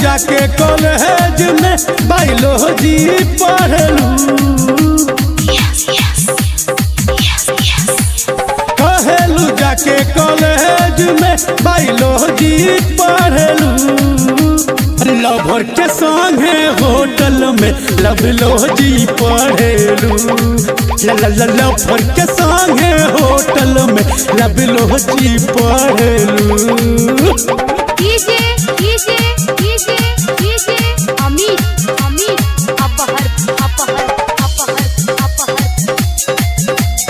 जाके कॉलेज में बायोलॉजी पढ़लू कहेलू जाके कॉलेज में बायोलॉजी पढ़लू लवर के संगे होटल में लवलॉजी पढ़ेलू लवर के संगे होटल में लवलॉजी पढ़ेलू DJ DJ DJ DJ Amit Amit अपहर अपहर अपहर अपहर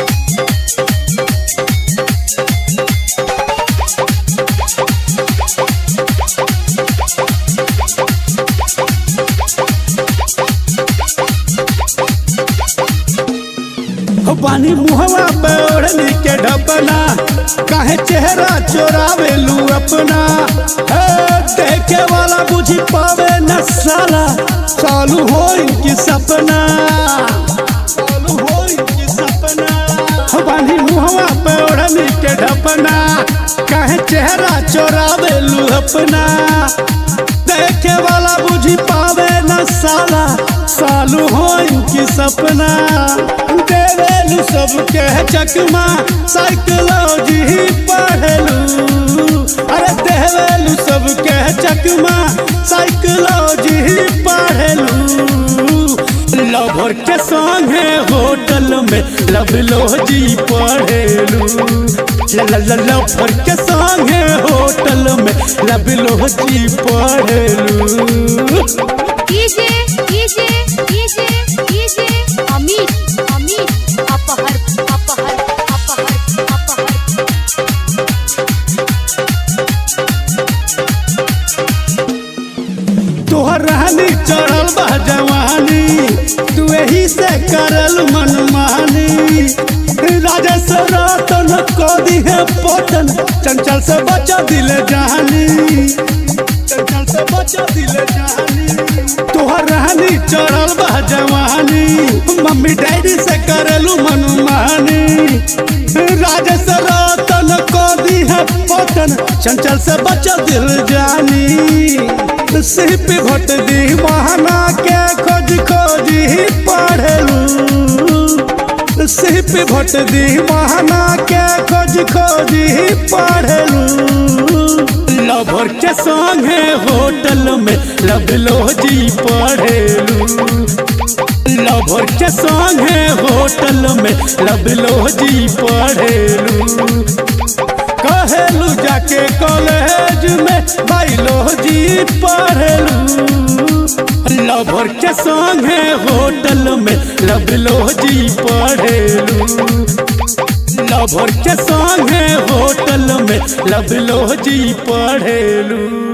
हो पानी मुहवा पे ओढ़नी के ढपना काहे चेहरा चोरावेलू अपना हे देखे वाला बुझी पावे न साला चालू हो इनकी सपना चालू हो इनकी सपना हो पानी मुहवा पे ओढ़नी के ढपना काहे चेहरा चोरावेलू अपना देखे वाला बुझी पावे न साला सालू हो इनकी सपना देवेलू सबके चकमा साइकोलॉजी पढ़लू अरे देवेलू सबके चकमा साइकोलॉजी पढ़लू लवर के संगे होटल में लवलॉजी पढ़ेलू लवर के संगे होटल में लवलॉजी पढ़ेलू DJ DJ DJ DJ Amit Amit अपहर अपहर अपहर अपहर तोहर रहनी चढ़ल बा जवानी तू एही से करल मनमानी राजेश रतन को दिहे पतन चंचल से बचा दिल जानी चंचल से बचा दिल जानी तोहर रहनी चढ़ल बा जवानी मम्मी डैडी से करलू मनमानी राजेश रतन को दिहे पतन चंचल से बचा दिल जानी सिर पे घट दी बहाना के खोज खोज ही पढ़लू सिर पे घट दी बहाना के खोज खोज ही पढ़लू लवर के संगे होटल में लवलॉजी पढ़लू लवर के संगे होटल में लवलॉजी पढ़लू कहेलू जाके कॉलेज में बायोलॉजी पढ़लू लवर के संगे होटल में लवलॉजी पढ़लू लवर के संगे होटल में लवलॉजी पढ़लू